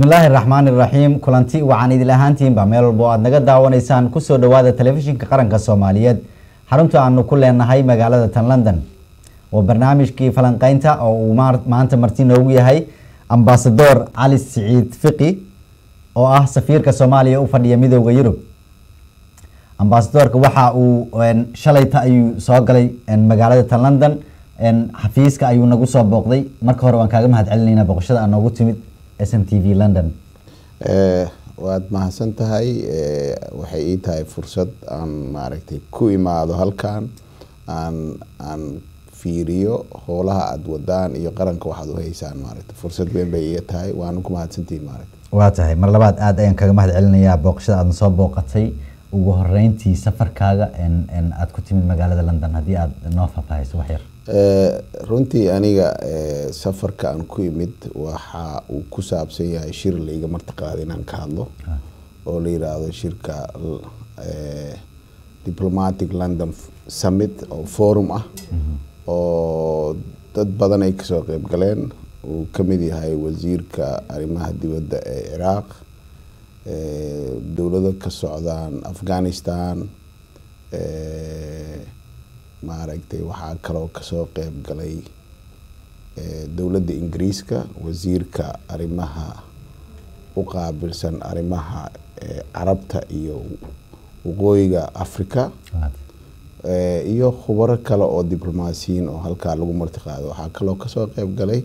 bismillaahi raxmaani raxiim kulanti waxaan idil ahaantiinba meel walbo aad naga daawanaysaan kusoo dhawaada telefishinka qaranka soomaaliyeed xarunta aanu ku leenahay magaalada tan london waa barnaamijkii falanqeynta oo uu maanta marti noogu yahay ambasador cali siciid fiqi oo ah safiirka soomaaliya u fadhiya midooda yurub ambasadorka waxa uu shalayta ayuu soo galay magaalada tan london xafiiska ayuu nagu soo booqday marka hore waan kaaga mahad celinayna booqashada aa noogu timid s n t v london waad mahadsan tahay waxay ii tahay fursad aan maaragtay ku imaado halkan aan aan fiiriyo howlaha aada wadaan iyo qaranka waxaad u haysaan maaragta fursad weyn bay iga tahay waana ku mahadsantihin maaragta waa tahay mar labaad aada ayaan kaga mahad celinayaa booqashada aadna soo booqatay ugu horeyntii safarkaaga aada ku timid magaalada london haddii aada noo faahfaahayso wax yar runtii aniga safarka aan ku imid waxa uu ku saabsan yahay shir laiga martiqaada inaan ka hadlo oo la yiraahdo shirka diplomatic london summit oo forum ah oo dad badan ay kasoo qeyb galeen uu kamid yahay wasiirka arrimaha dibadda ee ciraaq dowlado ka socdaan afghanistan maaragtay waxaa kaloo kasoo qeyb galay dowladda ingiriiska wasiirka arrimaha u qaabilsan arrimaha carabta iyo waqooyiga africa iyo khubaro kale oo diblomaasiyiin oo halkaa lagu martiqaado waxaa kaloo kasoo qeyb galay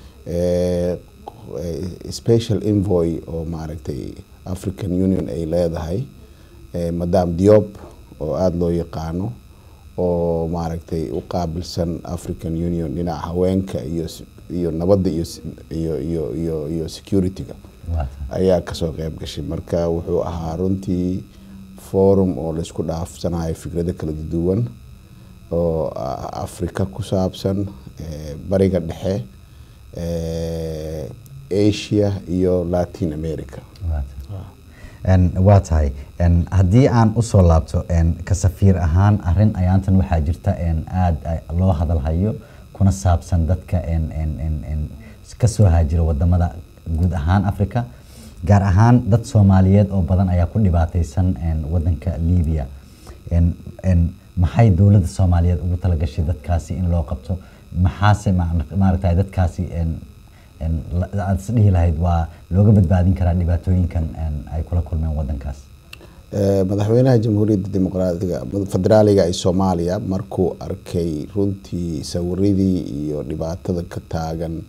special envoy oo maaragtay african union ay leedahay madam diop oo aada loo yaqaano oo maaragtay u qaabilsan african union dhinaca haweenka iyo iyo nabadda iyo iyo iyo iyo iyo security-ga ayaa kasoo qeyb gashay marka wuxuu ahaa runtii forum oo laisku dhaafsanayo fikrado kala duwan oo africa ku saabsan bariga dhexe asia iyo latin america waa tahay haddii aan usoo laabto ka safiir ahaan arin ayaantan waxaa jirta aada loo hadalhayo kuna saabsan dadka kasoo haajira wadamada guud ahaan africa gaar ahaan dad soomaaliyeed oo badan ayaa ku dhibaateysan wadanka libya maxay dowladda soomaaliyeed ugu talagashay dadkaasi in loo qabto maxaase maaragtay dadkaasi aada is dhihi lahayd waa looga badbaadin karaa dhibaatooyinkan ay kula kulmeen wadankaas madaxweynaha jamhuuriyadda dimuqraatiga federaaliga ee soomaaliya markuu arkay runtii sawiradii iyo dhibaatada ka taagan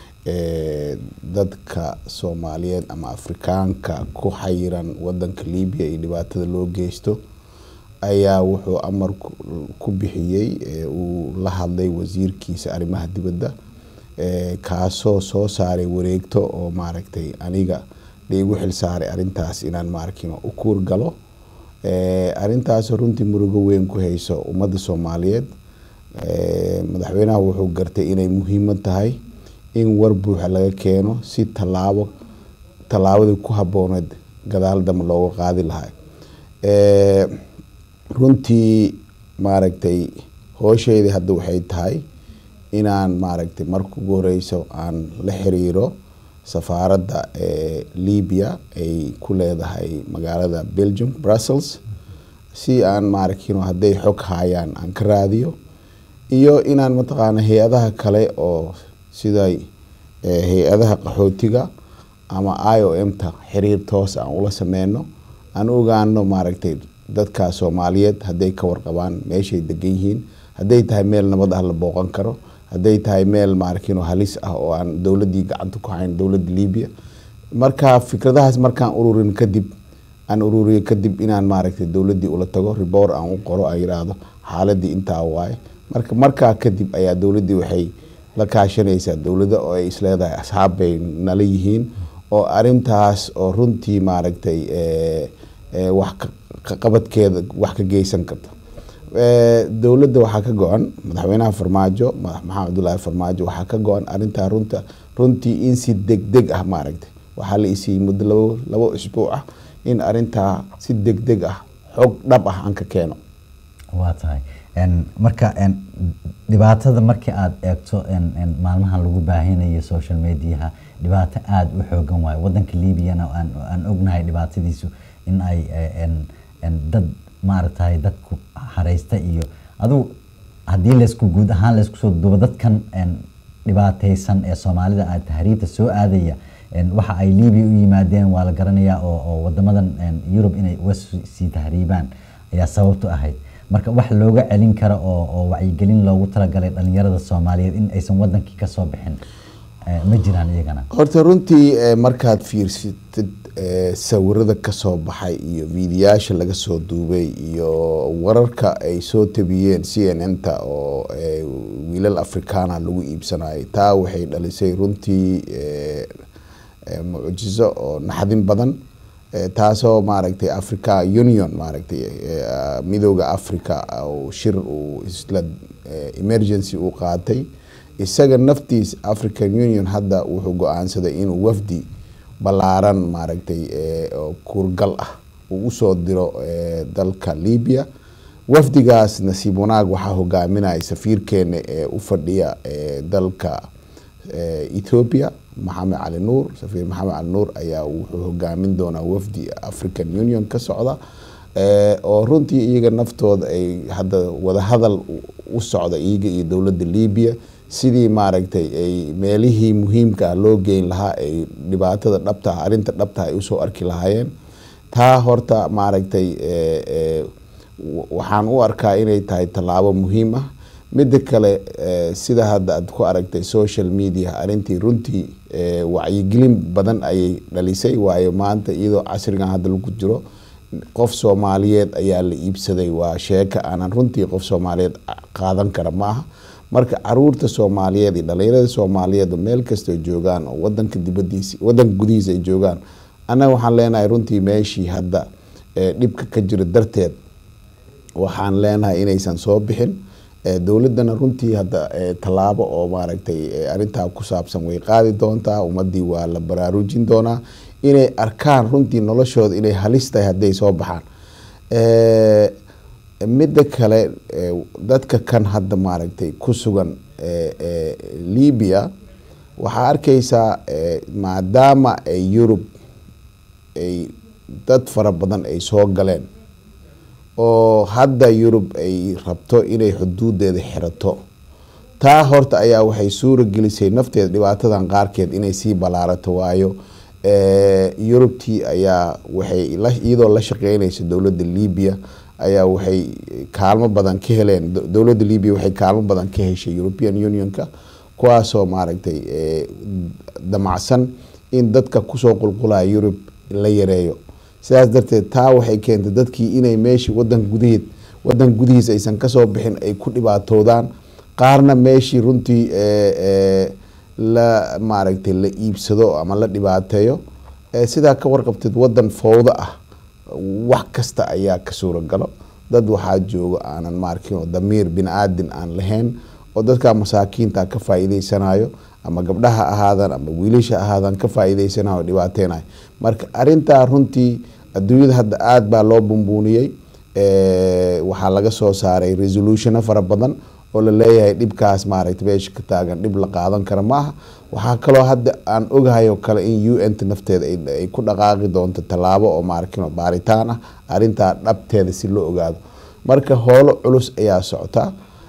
dadka soomaaliyeed ama afrikaanka ku xayiran wadanka libiya iyo dhibaatada loo geysto ayaa wuxuu amar ku bixiyey uu la hadlay wasiirkiisa arrimaha dibadda kaasoo soo saaray wareegto oo maaragtay aniga laigu xil saaray arintaas inaan maaragtay u kuur galo arintaas runtii murugo weyn ku hayso ummadda soomaaliyeed madaxweynaha wuxuu gartay inay muhiimad tahay in war buuxa laga keeno si tallaabo tallaabadii ku habbooneed gadaal damba looga qaadi lahaa runtii maaragtay hoosheydii hadda waxay tahay inaan maaragtay marka ugu horeyso aan la xiriiro safaaradda ee libya ay ku leedahay magaalada belgium brussels si aan maaragtay hadday xog haayaan aan ka raadiyo iyo inaan mataqaana hay-adaha kale oo sida hay-adaha qaxootiga ama i o m ta xiriir toos aan ula sameyno aan ogaano maaragtay dadka soomaaliyeed hadday ka warqabaan meeshay degan yihiin hadday tahay meel nabad ah la booqan karo hadday tahay meel maaragtay halis ah oo aan dowladdii gacanta ku hayn dowladda libiya marka fikradahaas markaan ururin kadib aan ururiyo kadib inaan maaragtay dowladdii ula tago riboor aan u qoro aan yiraahdo xaaladii intaa waaye marka markaa kadib ayaa dowladdii waxay la kaashanaysaa dowladda oo ay isleedahay asxaab bay nala yihiin oo arintaas oo runtii maaragtay wax qabadkeeda wax ka geysan karta dowladda waxaa ka go-an madaxweynaha farmaajo maxamed abdullaahi farmaajo waxaa ka go-an arintaa runta runtii in si deg deg ah maaragtay waxaa la isiiyey muddo labo labo isbuuc ah in arintaa si deg deg ah xog dhab ah aan ka keeno waa tahay marka dhibaatada markii aada eegto maalmahan lagu baahinayo social mediaha dhibaato aada u xoogan waayo wadanka liibiyana aan aan ognahay dhibaatadiisu in ay eh, en- en dad maaragtay dadku hareysta iyo adugu haddii laysku guud ahaan laysku soo duubo dadkan en, dhibaateysan ee soomaalida ah tahriibta soo aadaya en, waxa ay liibiya u yimaadeen waa la garanayaa oo, oo wadamadan en, yurub inay uga sii sii tahriibaan ayaa sababtu ahayd marka wax looga celin karo oo, oo wacyigelin loogu talagalay dhalinyarada soomaaliyeed in aysan wadankii kasoo bixin eh, ma jiraan iyagana horta runtii eh, markaad fiirsatid eh, sawirada kasoo baxay iyo fiidiyaasha laga soo duubay iyo wararka ay soo tabiyeen c n n ta oo eh, wiilal afrikaana lagu iibsanayo taa waxay dhalisay runtii eh, eh, mucjizo oo naxdin badan eh, taasoo maaragtay africa union maaragtay eh, ah, midooda africa oo shir uu isla eh, emergency uu qaatay isaga naftiis african union hadda wuxuu go-aansaday inuu wafdi ballaaran maaragtay eh, oo kuurgal ah uu usoo diro eh, dalka libya wafdigaas nasiib wanaag waxaa hogaaminaya safiirkeena ee u fadhiya eh, dalka eh, ethiopia maxamed cali nuur safiir maxamed cali nuur ayaa wuxuu hogaamin doonaa wafdi african union ka socda eh, oo runtii iyaga naftooda ay hadda wadahadal u- u socda iyaga iyo dowladda libya sidii maaragtay ay meelihii muhiimka ah loo geyn lahaa ay dhibaatada dhabta ah arrinta dhabta ah ay usoo arki lahaayeen taa horta maaragtay eh, eh, w- waxaan u arkaa inay tahay tallaabo muhiim ah midda kale eh, sida hadda aad ku aragtay social media arrintii runtii eh, wacyigelin badan ayay dhalisay waayo maanta iyadoo casrigan hadda lagu jiro qof soomaaliyeed ayaa la iibsaday waa sheeka aanan runtii qof soomaaliyeed qaadan kara maaha marka caruurta soomaaliyeed iyo dhalinyarada soomaaliyeed oo meel kastoo joogaan oo wadanka dibadiisa wadanka gudihiisa ay joogaan annaga waxaan leenahay runtii meeshii hadda eh, dhibka ka jiro darteed waxaan leenahay inaysan soo bixin Eh, dowladana runtii hadda eh, tallaabo oo maaragtay eh, arrintaa ku saabsan way qaadi doontaa ummadii waa la baraarujin doonaa inay arkaan runtii noloshooda inay halis tahay hadday soo baxaan Eh, midda kale eh, dadka kan hadda maaragtay ku sugan eh, eh, libya waxaa arkeysaa eh, maadaama ay yurub ay dad fara badan ay soo galeen oo hadda yurub ay rabto inay xuduudeeda xirato taa horta ayaa waxay suura gelisay nafteeda dhibaatadan qaarkeed inay sii ballaarato waayo eh, yurubtii ayaa waxay la- iyadoo la shaqeynaysa dowladda libya ayaa waxay kaalmo badan ka heleen do- dowladda libya waxay kaalmo badan ka heshay european unionka kuwaasoo maaragtay eh, damacsan in dadka kusoo qulqulaya yurub la yareeyo sidaas darteed taa waxay keentay dadkii inay meeshii wadanka gudaheed wadanka gudihiisa aysan kasoo bixin ay ku dhibaatoodaan qaarna meeshii runtii eh, eh, la maaragtay la iibsado ama la dhibaateeyo Eh, sidaa ka warqabteed wadan fowdo ah wax kasta ayaa ka suuragalo dad waxaa joogo aanan maarkin oo damiir bini aadin aan lahayn oo dadka masaakiinta ka faa'iideysanayo ama gabdhaha ahaadan ama wiilasha ahaadan ka faa'iideysanayo oo dhibaateynayo marka arintaa runtii adduunyada hadda aada baa loo bumbuuniyey Eh, waxaa laga soo saaray resolutiono fara badan oo la leeyahay dhibkaas maaragtay meesha ka taagan dhib la qaadan kara maaha waxaa kaloo hadda aan ogahay oo kale in u n ta nafteeda ay- ay ku dhaqaaqi doonto tallaabo oo maarkin baaritaan ah arrintaa dhabteeda si loo ogaado marka hoolo culus ayaa socota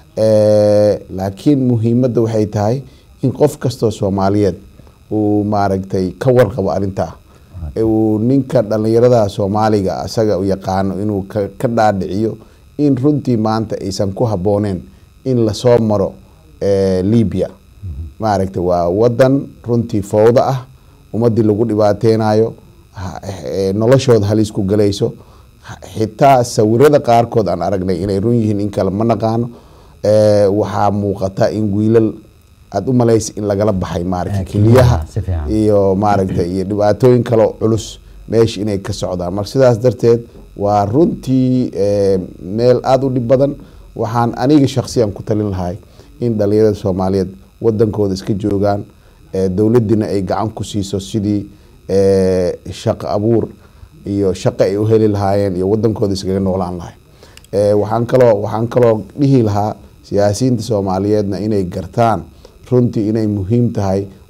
Eh, laakiin muhiimadda waxay tahay in qof kastoo soomaaliyeed uu maaragtay ka warqabo arrintaa ee uu ninka dhalinyarada soomaaliga asaga u yaqaano inuu ka ka dhaadhiciyo in runtii maanta aysan ku habbooneen in lasoo maro eh, libya maaragtay waa wadan runtii fowdo ah ummadii lagu dhibaateynayo ha- eh, noloshooda halis ku galayso ha- xitaa sawirada qaarkood aan aragnay inay run yihiin in kale ma naqaano Eh, waxaa muuqata in wiilal aada u malaysa in lagala baxay maaragtay Eh, keliyaha si fiican. iyo maaragtay iyo dhibaatooyin kaloo culus meesha inay ka socdaan marka sidaas darteed waa runtii eh, meel aada u dhib badan waxaan aniga shaksiyan ku talin lahay in dhalinyarada soomaaliyeed wadankooda iska joogaan eh, dowladdiina ay gacan ku siiso sidii eh, shaqo abuur iyo shaqo ay u heli lahaayeen iyo wadankooda iskaga noolaan lahay Eh, waxaan kaloo waxaan kaloo dhihi lahaa siyaasiyiinta soomaaliyeedna inay gartaan runtii inay muhiim tahay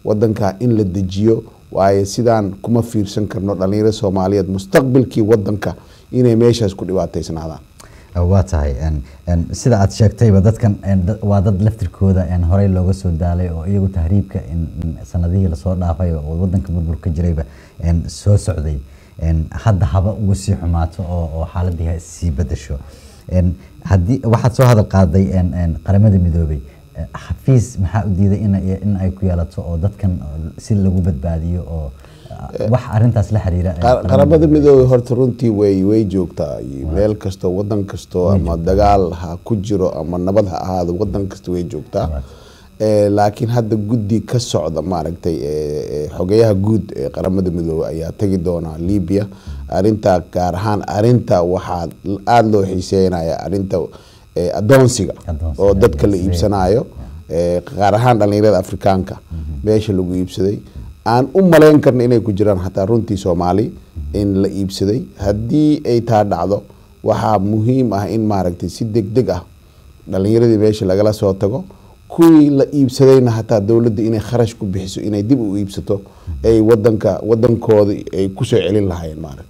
wadanka in la dejiyo waayo sidaan kuma fiirsan karno dhalinyarada soomaaliyeed mustaqbalkii wadanka inay meeshaas ku dhibaataysnaadaan waa tahay sida aad sheegtayba dadkan waa dad laftirkooda horey looga soo daalay oo iyagu tahriibka sanadihii lasoo dhaafay oo wadanka burburka jirayba soo socday hadda haba ugu sii xumaato oo xaaladii sii bedasho hadii waxaad soo hadal qaaday qaramada midoobay xafiis maxaa u diiday in ay ku yeelato oo dadkan si lagu badbaadiyo oo wax arintaas la xiriira qaramada midoobey horta runtii way way joogtaa meel kastoo wadan kastoo ama dagaal ha ku jiro ama nabad ha ahaado wadan kasta way joogtaa laakiin hadda guddi ka socda maaragtay xogeyaha guud ee qaramada midoobey ayaa tagi doonaa libya arintaa gaar ahaan arinta waxaa aada loo xiiseynaya arinta adoonsiga oo dadka la iibsanayo gaar ahaan dhalinyarada afrikaanka meesha lagu iibsaday aan u malayn karna inay ku jiraan xataa runtii soomaali in la iibsaday haddii ay taa dhacdo waxaa muhiim ah in maaragtay si deg deg ah dhalinyaradii meesha lagala soo tago kuwii la iibsadayna hataa dowladda inay kharash ku bixiso inay dib u iibsato ay wadanka wadankooda ay kusoo celin lahaayeen maaragta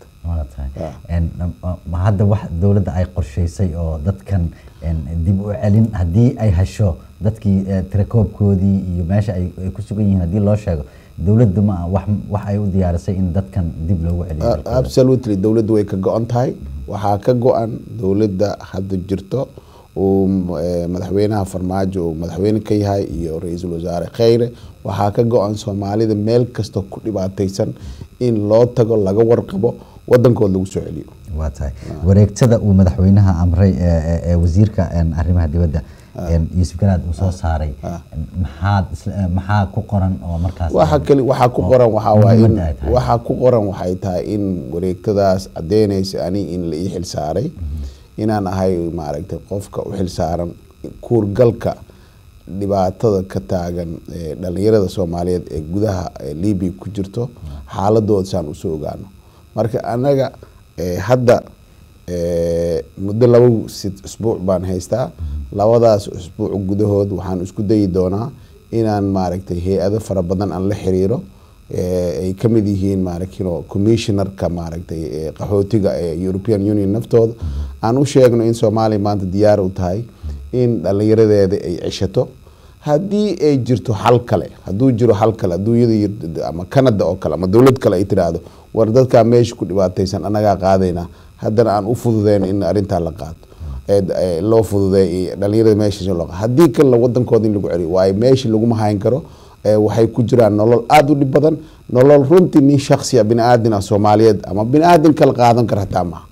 hadda wax dowladda ay qorsheysay oo dadkan dib u celin haddii ay hesho dadkii tirakoobkoodii iyo meesha ay ku sugan yihiin haddii loo sheego dowladda ma wax ay u diyaarisay in dadkan dib loogu celiyo absolutely dowladda way ka go-an tahay waxaa ka go-an dowladda hadda jirto uu madaxweynaha farmaajo uu madaxweyne ka yahay iyo ra-iisul wasaare kheyre waxaa ka go-an soomaalida meel kasta ku dhibaataysan in loo tago laga warqabo wadankood lagu soo celiyo waa tahay wareegtada uu madaxweynaha amray ee wasiirka arrimaha dibadda yuusuf garaad uu soo saaray maxaad maxaa ku qoran oo markaas waxa kali waxaa ku qoran waxaa waaye in waxaa ku qoran waxay tahay in wareegtadaas caddeynaysa ani in la ii xil saaray inaan ahay maaragtay qofka u xil saaran kuurgalka dhibaatada ka taagan dhalinyarada soomaaliyeed ee gudaha libia ku jirto xaaladooda saan usoo ogaano marka anaga hadda muddo laba isbuuc baan haystaa labadaas isbuuc gudahood waxaan isku dayi doonaa inaan maaragtay hay-ado fara badan aan la xiriiro ay kamid yihiin maaragtino commissionerka maaragtay qaxootiga ee european union naftooda aan u sheegno in soomaaliya maanta diyaar u tahay in dhalinyaradeeda ay ceshato haddii ay jirto xal kale hadduu jiro xal kale adduunyada ama canada oo kale ama dowlad kale ay tiraahdo war dadkaa meesha ku dhibaataysan anagaa qaadaynaa haddana aan u fududeyno in arrintaa la qaato loo fududeey dhalinyarada meesha loo haddii kalena wadankooda in lagu celiyo waayo meesha laguma hayn karo waxay ku jiraan nolol aada u dhib badan nolol runtii nin shaksiya bini aadin ah soomaaliyeed ama bini aadin kala qaadan kara hataa maha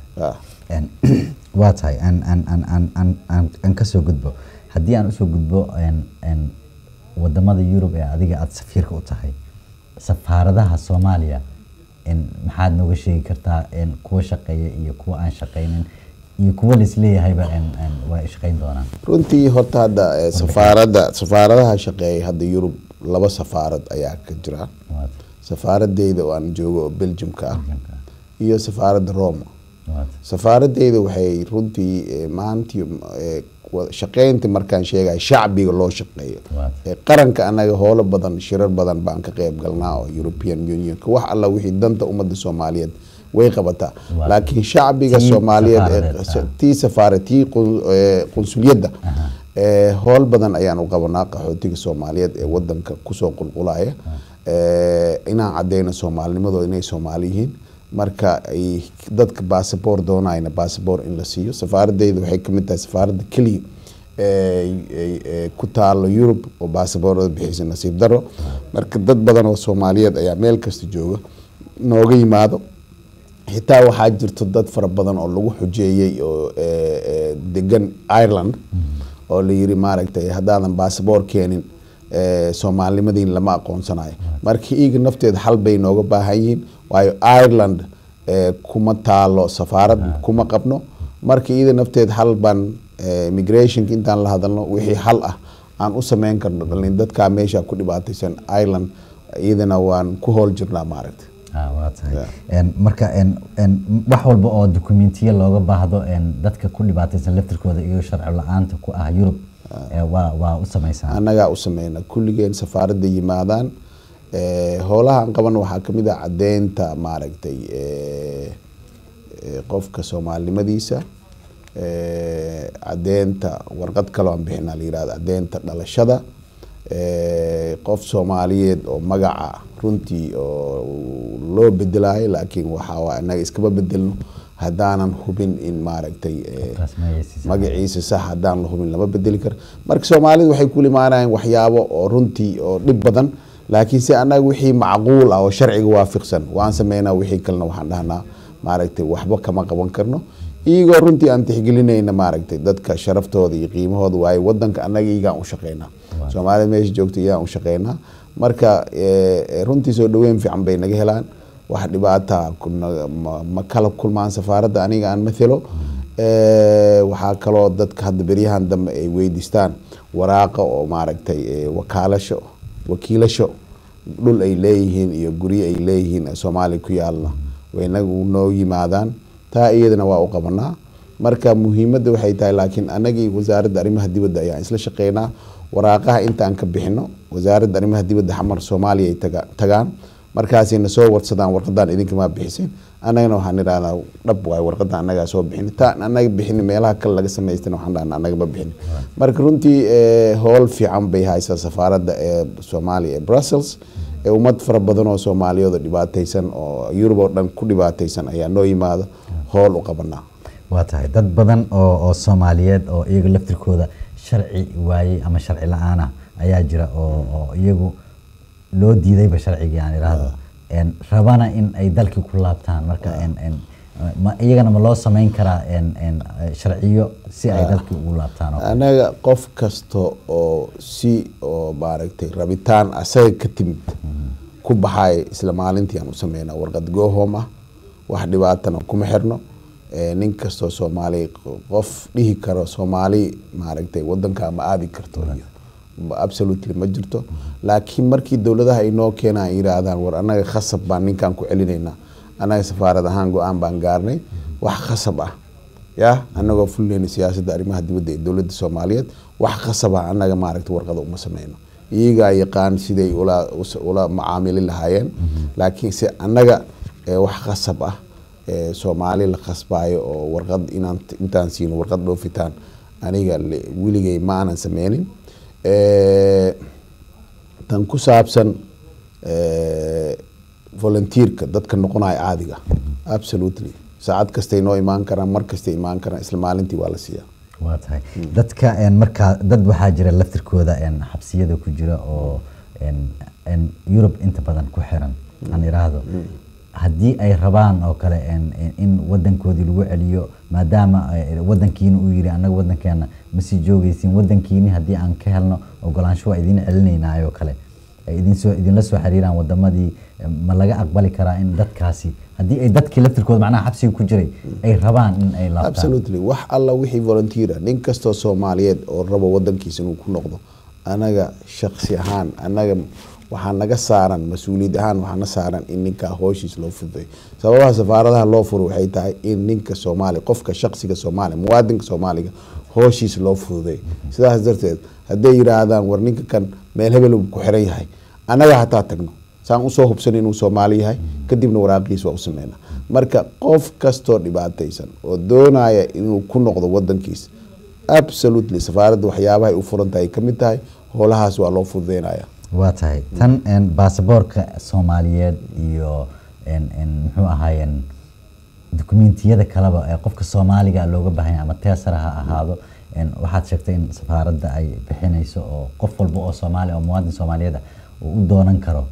waa tahay aan kasoo gudbo haddii aan usoo gudbo wadamada yurub ee adiga aada safiirka u tahay safaaradaha soomaaliya maxaad nooga sheegi kartaa kuwa shaqeeya iyo kuwa aan shaqeynin iyo kuwa laisleeyahayba waa shaqeyn doonaan runtii horta hadda safaarada safaaradaha shaqeeya hadda yurub laba safaarad ayaa ka jira safaaradeyda oo aan joogo oo belgiumka ah iyo safaaradda roma safaaradeyda waxay runtii maantii shaqeynta markaan sheegay shacbiga loo shaqeeyo qaranka anaga howlo badan shirar badan baan ka qeyb galnaa oo european unionka wax alla wixii danta ummadda soomaaliyeed way qabataa laakiin shacbiga soomaaliyeed tii safaara tii qunsuliyadda howl badan ayaan u qabanaa qaxootiga soomaaliyeed ee wadanka kusoo qulqulaya inaan cadeyno soomaalinimadooda inay soomaali yihiin marka ay dadka basaboor doonayna basaboor in la siiyo safaaradeyda waxay kamid tahay safaaradda keliya ku taalo yurub oo basaboorada bixisa nasiib daro marka dad badan oo soomaaliyeed ayaa meel kasta jooga nooga yimaado xitaa waxaa jirto dad fara badan oo lagu xujeeyey oo degan ireland oo la yiri maaragtay haddaadan basaboor keenin soomaalinimadiin lama aqoonsanayo marka iiga nafteeda xal bay nooga baahan yihiin waayo ireland kuma taalo safaarad kuma qabno marka iyada nafteeda xal baan immigrationka intaan la hadalno wixii xal ah aan u sameyn karno dhalin dadkaa meesha ku dhibaataysan ireland iyadana waan ku hool jirnaa maaragta marka wax walba oo dokumentiya looga baahdo dadka ku dhibaataysan laftirkooda iyo sharci la-aanta ku ah yurub ee waa waa u samaysaan annagaa u sameyna kulligeen safaaradda yimaadaan Eh, howlaha aan qaban waxaa kamid ah cadeynta maaragtay eh, eh, qofka soomaalinimadiisa eh, cadeynta warqad kaloo aan bixina la yirahdo cadeynta dhalashada eh, qof soomaaliyeed oo magaca runtii oo loo bedelayo laakiin waxaa waa inaga iskama bedelno haddaanan hubin in maaragtay eh, Qofkaas magaciisa. magaciisa sax haddaan la hubin lama bedeli karo marka soomaalidu waxay ku limaanayaan waxyaabo oo runtii oo dhib badan laakiin se annaga wixii macquul ah oo sharciga waafiqsan waan sameynaa wixii kalena waxaan dhahnaa maaragtay waxba kama qaban karno iyagoo runtii aan tixgelinayna maaragtay dadka sharaftooda iyo qiimahooda waayo wadanka annaga iyagaan u shaqeynaa soomaalida meesha joogta iyagaan u shaqeynaa marka eh, runtii soo dhaweyn fiican bay naga helaan wax dhibaata kuna- ma- ma kala kulmaan safaaradda aniga aan mathelo Eh, waxaa kaloo dadka hadda beryahan dambe ay weydiistaan waraaqa oo maaragtay eh, wakaalasho wakiilasho dhul ay leeyihiin iyo guryo ay leeyihiin ee soomaaliya ku yaalna waynagu noo yimaadaan taa iyadana waa u qabanaa marka muhiimadda waxay tahay laakiin anagii wasaaradda arrimaha dibadda ayaan isla shaqeynaa waraaqaha intaan ka bixino wasaaradda arrimaha dibadda xamar soomaaliya ay taga- tagaan markaasayna soo warsadaan warqadaan idinkamaa bixiseen annagana waxaan idhahdaa dhab waayo warqada annagaa soo bixin taan annaga bixin meelaha kale laga samaystana waxaan dhahnaa annaga ma bixin marka runtii eh, howl fiican bay haysaa safaaradda ee soomaaliya ee brussels ee ummad fara badan oo soomaaliyeed oo dhibaataysan oo yurub oo dhan ku dhibaataysan ayaa noo yimaada howl u qabanaa waa tahay dad badan oo oo soomaaliyeed oo iyaga laftirkooda sharci waayey ama sharci la-aan ah ayaa jira oo oo iyagu loo diidayba sharcigii aan idhaahdo En, rabana in ay dalkii ku laabtaan marka en- en, ma- iyagana ma loo samayn karaa en- en, eh, sharciyo si ay dalkii ugu laabtaan oo kale? anaga qof kasta oo si oo maaragtay rabitaan asaga ka timid ku baxay isla maalintii aan u sameynaa warqad goohom ah wax dhibaatana kuma xirno Eh, nin kastoo soomaali qof dhihi karo soomaali maaragtay wadanka ma aadi karto iyo ma- absolutely ma jirto laakiin markii dowladaha ay noo keenaan ay yiraahdaan war annaga khasab baan ninkan ku celinaynaa annaga safaarad ahaan go-aan baan gaarnay wax khasab ah ya anagoo fulneyna siyaasadda arrimaha dibadda ee dowladda soomaaliyeed wax khasab ah annaga maaragtay warqada uma sameyno iyagaa yaqaan siday ula us- ula macaamili lahaayeen laakiin se annaga eh, wax khasab ah eh, soomaali la khasbaayo oo warqad inaan intaan siino warqad dhoofitaan aniga le- weligay ma aanan sameynin Eh, tan ku saabsan eh, volunteerka dadka noqonaya caadiga absolutely saacad kastay noo imaan karaan mar kastay imaan karaan isla maalintii waa la siiyaa waa tahay dadka en, markaa dad waxaa jira laftirkooda en, xabsiyada ku jira oo en, en, yurub inta badan ku xiran aan idhaahdo haddii ay rabaan oo kale en, en, in wadankoodii lagu celiyo maadaama eh, wadankiina uu yiri annaga wadankeena ma sii joogeysin wadankiini haddii aan ka helno ogolaansho waa idin celinaynaay oo kale ay idin soo idinla soo xiriiraan wadamadii eh, ma laga aqbali karaa in dadkaasi haddii ay dadkii laftirkooda macnaha xabsiga ku jiray ay rabaan in ay laabtaan absolutely wax alla wixii volunteera nin kastoo soomaaliyeed oo rabo wadankiisa inuu ku noqdo anaga shaksi ahaan anaga waxaa naga saaran mas-uuliyad ahaan waxaa na saaran in ninkaa hooshiis loo fududeeyo sababaha safaaradaha loo furo waxay tahay in ninka soomaaliya qofka shaksiga soomaaliya muwaadinka soomaaliga hooshiis loo fududeeyo sidaas darteed hadday yiraahdaan war ninka kan meel hebel uu ku xiran yahay annaga hataa tagno saan usoo hubsan inuu soomaali yahay kadibna waraaqiis waa u sameynaa marka qof kastoo dhibaataysan oo doonaya inuu ku noqdo wadankiisa absolutely safaaradda waxyaabahay u furan tahay ka mid tahay howlahaas waa loo fududeynaya waa tahay tan en, baasaboorka soomaaliyeed iyo en, en, muxuu ahaayeen dukumentiyada kaleba ee qofka soomaaliga looga baahan yahay ama teesara ha ahaado en, waxaad sheegtay in safaaradda ay bixinayso oo qof walba oo soomaali oo muwaadin soomaaliyeed ah uu u doonan karo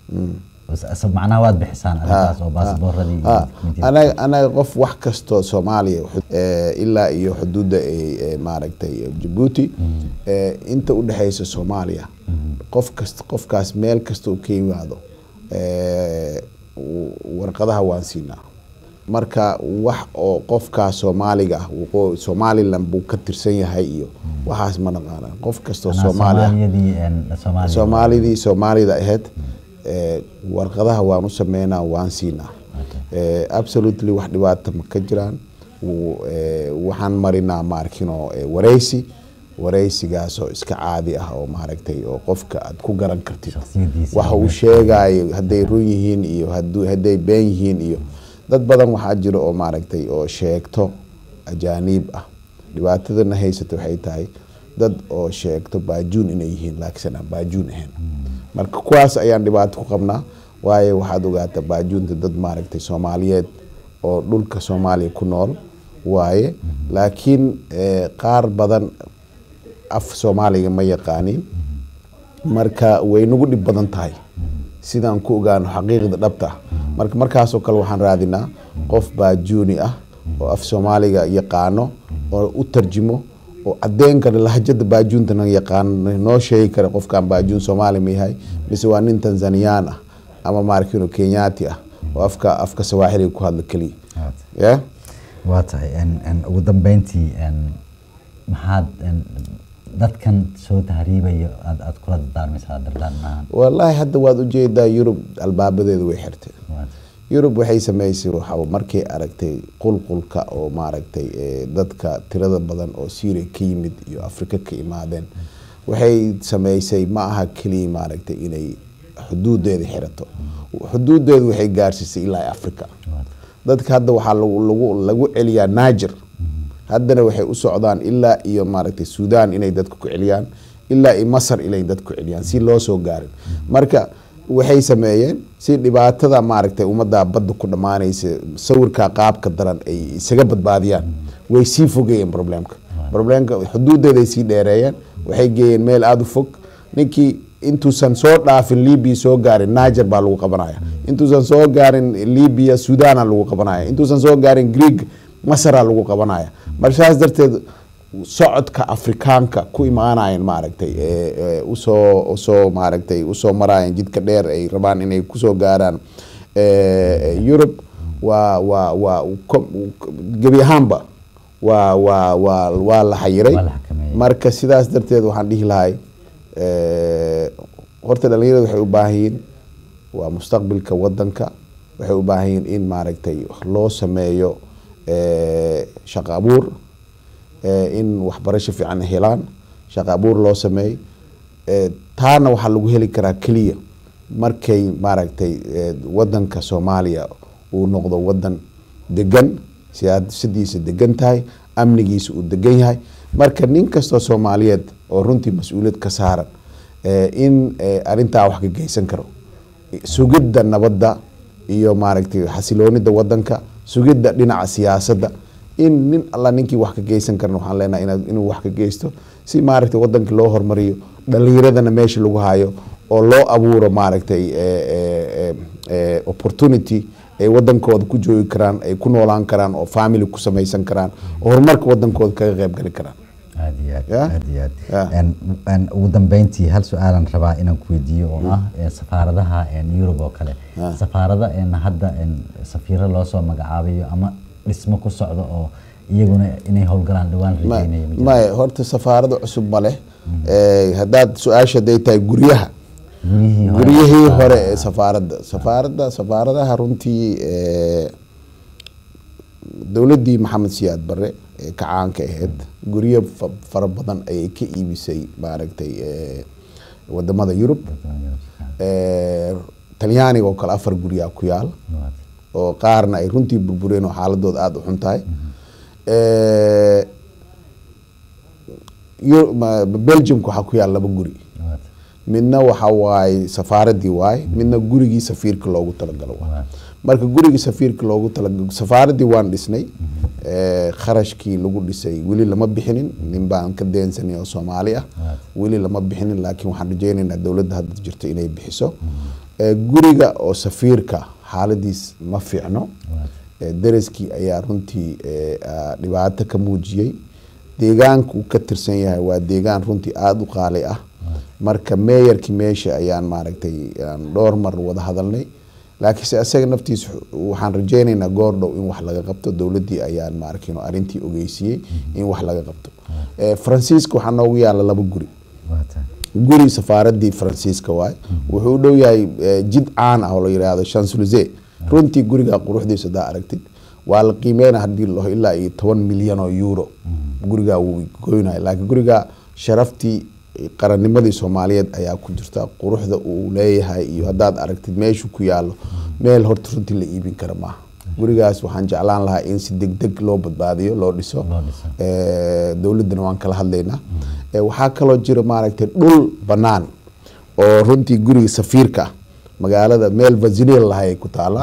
S- s- macnaha waad bixisaan arrintaas oo baasabooradii iyo Ha, dukumentiyada anaga anaga qof wax kastoo soomaaliya eh, ilaa iyo xuduudda ay eh, maaragtay jabuuti eh, inta u dhexeysa soomaaliya qof kasta qofkaas meel kasta uu ka yimaado eh, w- warqadaha waan siinaa marka wax oo qofkaas soomaaliga ah wuxuu- somaliland buu ka tirsan yahay iyo waxaas ma naqaana qof kastoo macnaha soomaali ah soomaaliyadii en, soomaaliya soomaalidii soomaalida ahayd eh, warqadaha waan u sameynaa waan siinaa Eh, absolutely wax dhibaata ma ka jiraan W- eh, waxaan marinaa maarkino eh, wareysi wareysigaas oo iska caadi ah oo maaragtay oo qofka aad ku garan kartid Shakhsiyadiisa. waxa uu sheegayo hadday run yihiin iyo hadu- hadday been yihiin iyo dad badan waxaa jira oo maaragtay oo sheegto ajaaniib ah dhibaatadana haysata waxay tahay dad oo sheegto baajuun inay yihiin laakiin aan baajuun ahayn marka kuwaas ayaan dhibaato ku qabnaa waayo waxaad ogaataa baajuunta dad maaragtay soomaaliyeed oo dhulka soomaaliya ku nool waaye laakiin eh, qaar badan af soomaaliga ma yaqaanin marka way nagu dhib badan tahay sidaan ku ogaano xaqiiqda dhabta ah marka markaasoo kale waxaan raadinaa qof baajuuni ah oo af soomaaliga yaqaano oo u tarjimo oo cadeyn kara lahjada baajuuntana yaqaano noo sheegi kara qofkan baajuun soomaali ma yahay mise waa nin tanzaniyaan ah ama maarkino kenyaati ah oo afka afka sawaaxiliga ku hadla keliya yeah? waa tahay en- en ugu dambeyntii en, maxaad en, dadkan soo tahriibayo aad aad kula dardaarmaysaa dardaan maahan wallaahi hadda waad ujeedaa yurub albaabadeeda way xirtay Waa tahay. yurub waxay sameysay waxa markay aragtay qulqulka oo maaragtay eh, dadka tirada badan oo syria ka yimid iyo afrika ka imaadeen waxay sameysay ma aha keliya maaragtay inay xuduudeeda xirato xuduudeedu waxay gaarsiisay ilaa africa Waa tahay. dadka hadda waxaa lagu lagu lagu celiyaa naajer haddana waxay u socdaan ilaa iyo maaragtay suudaan inay dadka ku celiyaan ilaa iyo masar inay dadka ku celiyaan si loo soo gaarin marka waxay sameeyeen si dhibaatada maaragtay ummadda badda ku dhammaanaysa sawirka qaabka daran ay isaga badbaadiyaan way sii fogeeyeen problemka problemka xuduudeeday sii dheereeyeen waxay geeyeen meel aada u fog ninkii intuusan soo dhaafin libya soo gaarin niger baa lagu qabanaya intuusan soo gaarin libya suudana lagu qabanaya intuusan soo gaarin greeg masara lagu qabanaya marka saas darteed socodka afrikaanka ku imaanayan maaragtay ee, ee, usoo usoo maaragtay usoo marayan jidka dheer ay rabaan inay kusoo gaaraan ee, Europe waa waa waa ko- gebi ahaanba waa waa waa waa la xayiray Waa la xakameeyey. marka sidaas darteed waxaan dhihi lahay ee, horta dhalinyarada waxay u baahan yihiin waa mustaqbalka wadanka waxay u baahan yihiin in maaragtay loo sameeyo ee, shaqo abuur ee, in waxbarasho fiican ay helaan shaqo abuur loo sameey ee, taana waxaa lagu heli karaa keliya markay maaragtay ee, wadanka soomaaliya uu noqdo wadan degan siyaasadiisa degan tahay amnigiisa uu degan yahay marka nin kastoo soomaaliyeed oo runtii mas-uuliyad ka saaran ee, in ee, arrintaa wax ka geysan karo sugidda nabadda iyo maaragtay xasiloonida wadanka sugidda dhinaca siyaasadda in nin alla ninkii wax ka geysan karan waxaan leenahay inaad- inuu wax ka geysto si maaragtay wadanka loo hormariyo dhalinyaradana meesha lagu hayo oo loo abuuro maaragtay eh, eh, eh, eh, opportunity ay wadankooda ku joogi karaan ay ku noolaan karaan oo family ku samaysan karaan oo horumarka wadankooda kaga qayb gali karaan aad iyo aad Yeah? aad iyo aad Yeah. En- en ugu dambeyntii hal su-aalan rabaa inaan ku weydiiyo oo ah ee safaaradaha en Europe oo kale Ah. safaarada en hadda en safiiro loo soo magacaabayo ama dhismo ku socdo oo iyaguna inay howlgalaan dhawaan Ma- rajeynayo ma jirto? maya horta safaarada cusub ma leh Eh, haddaad su-aasha haday tahay guryaha guryihii hore guryihii hore ee safaaradda safaaradda safaaradaha runtii eh, dowladdii maxamed siyaad barre ee ka caanka ahayd guryo fa- fara badan ayay ka iibisay maaragtay eh, wadamada yurub Eh, talyaaniga oo kale afar guryaa ku yaal oo qaarna ay runtii burbureen oo xaaladooda aada u xun tahay Eh, Eu- ma- belgiumka waxaa ku yaal laba guri midna waxa waaye safaaradii waaye midna gurigii safiirka loogu talagalo waaye marka gurigii safiirka loogu talagalo safaaradii waan dhisnay Eh, kharashkii lagu dhisay weli lama bixinin nin baan ka deensanay oo soomaali ah weli lama bixinin laakiin waxaan rajeynaynaa dowladda hadda jirto inay bixiso Eh, guriga oo safiirka xaaladiis ma fiicno Eh, deriskii ayaa runtii eh, ah, dhibaato ka muujiyey deegaanka uu ka tirsan yahay waa deegaan runtii aada u qaali ah marka meeyarkii meesha ayaan maaragtay aan dhowr mar wada hadalnay laakiinse isaga naftiisa waxaan rajeynaynaa goor dhow in wax laga qabto dowladdii ayaan maarkin arrintii ogeysiiyey in wax laga qabto Eh, faransiiska waxaa noogu yaala laba guri guri safaaradii faransiiska waay wuxuu u dhow yahay eh, jid caan ah oo la yidhaahdo champs-Élysées runtii guriga quruxdiisa hadaa aragtid waa la qiimeyna hadii laho ilaa iyo toban milyan oo euro gurigaa wuu goynaya laakiin guriga sharaftii qarannimadii soomaaliyeed ayaa ku jirta quruxda uu leeyahay iyo haddaad aragtid meeshu ku yaalo meel horta runtii la iibin kara maaha gurigaas waxaan jeclaan lahaa in si degdeg loo badbaadiyo loo dhiso Loo dhiso. Eh, dowladdana waan kala hadlaynaa Eh, waxaa kaloo jira maaragtay dhul bannaan oo runtii guriga safiirka ah magaalada meel vasile lahay ku taala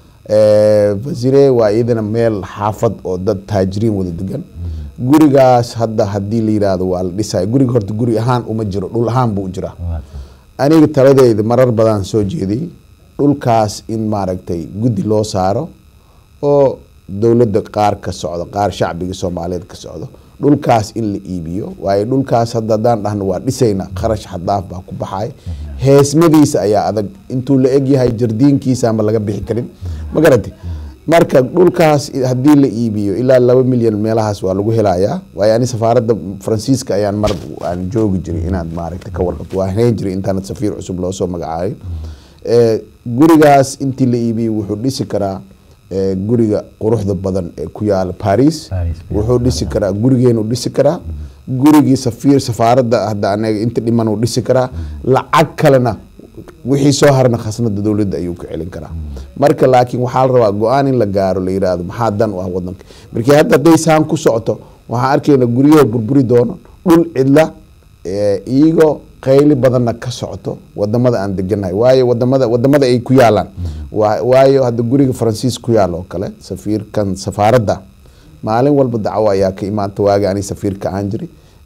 Eh, vasile waa iyadana meel xaafad oo dad taajiriin wada degan gurigaas hadda haddii la yidhaahdo waa la dhisaya guriga horta guri ahaan uma jiro dhul ahaan buu jiraa aniga taladeyda marar badan soo jeediyey dhulkaas in maaragtay guddi loo saaro oo dowladda qaar ka socdo qaar shacbiga soomaaliyeed ka socdo dhulkaas in la iibiyo waayo dhulkaas hadda haddaan dhahno waa dhisayna kharash xadaaf baa ku baxay heesmadiisa ayaa adag intuu la egyahay jardiinkiisa ama laga bixi karin ma garati marka dhulkaas haddii la iibiyo ilaa laba milyan meelahaas waa lagu helayaa waayo ani safaaradda faransiiska ayaan mar aan joogi jiray inaad maaragtay ka warqabto waa hayn jiray intaanad safiir cusub loo soo magacaabin Eh, gurigaas intii la iibiyo wuxuu dhisi karaa eh, guriga quruxda badan ee ku yaala paris Paris, wuxuu dhisi karaa gurigeenu dhisi karaa gurigii safiir safaaradda hadda anaga inta dhiman uu dhisi karaa lacag kalena wixii soo harna khasnada dowladda ayuu ku celin karaa marka laakiin waxaa la rabaa go-aan in la gaaro la yidhaahdo maxaa dan u ah wadanka markii hadda hadday saan ku socoto waxaan arkayna guryaha burburi doono dhul cidla eh, iyagoo qayli badanna ka socoto wadamada aan deganahay waayo wadamada wadamada ay ku yaalaan Waa- waayo hadda guriga faransiis ku yaal oo kale safiirkan safaaradda maalin walba dacwo ayaa ka imaanta waagi ani safiirka aan jiri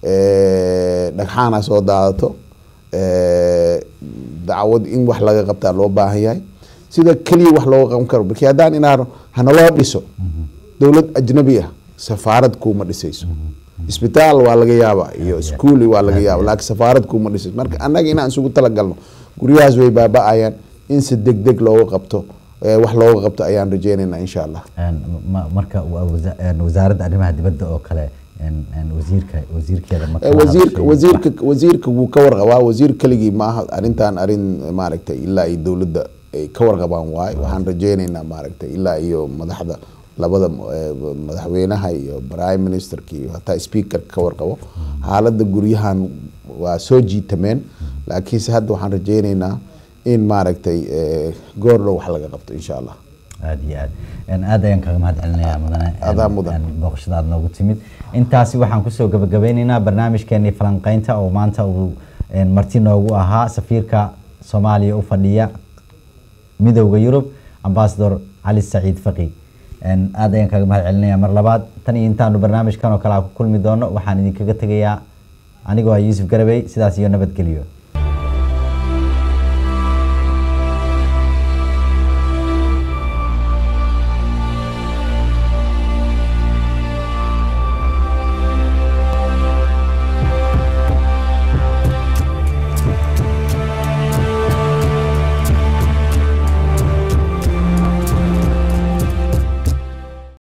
Eh, dhagxaana soo daadato Eh, dacwad in wax laga qabtaa loo baahan yahay sida keliya wax looga qaban karo markii haddaan inaano hanaloo dhiso dowlad ajnabi ah safaarad kuuma dhisayso isbitaal waa laga yaaba iyo iskuul waa laga yaaba laakiin safaarad kuuma dhisayso marka annaga inaan isugu talagalno guryahaas way baaba-ayaan in si degdeg looga qabto eh, wax looga qabto ayaan rajeynaynaa insha allah Een, ma- marka waa wasa- een, wasaaradda arrimaha dibadda oo kale een, een, wasiirka wasiirkeeda ma Eh, kala wasiirka hadashay? wasiirka wasiirka wuu ka warqabaa wasiir keligii maaha arrintan arrin maaragtay ilaa iyo dowladda ay ka warqabaan waaye waxaan rajeynaynaa maaragtay ilaa iyo madaxda labada eh, madaxweynaha iyo prime ministerka iyo hataa speakerka ka warqabo xaaladda guryahan waa soo jiitameen laakiinse hadda waxaan rajeynaynaa in maaragtay eh, goor dhow wax laga qabto insha allah aad iyo aad Een, aad ayaan kaga mahad celinayaa mudane Adaa een, mudan. een, booqashada aad noogu timid intaasi waxaan kusoo gabagabeyneynaa barnaamijkeenii falanqeynta oo maanta uu een, marti noogu ahaa safiirka soomaaliya u fadhiya midowda yurub ambasador cali saciid faqi Een, aad ayaan kaga mahad celinayaa mar labaad tan iyo intaanu barnaamijkan oo kale aan ku kulmi doono waxaan idinkaga tegayaa anigoo ah yuusuf garabey sidaas iyo nabadgelyo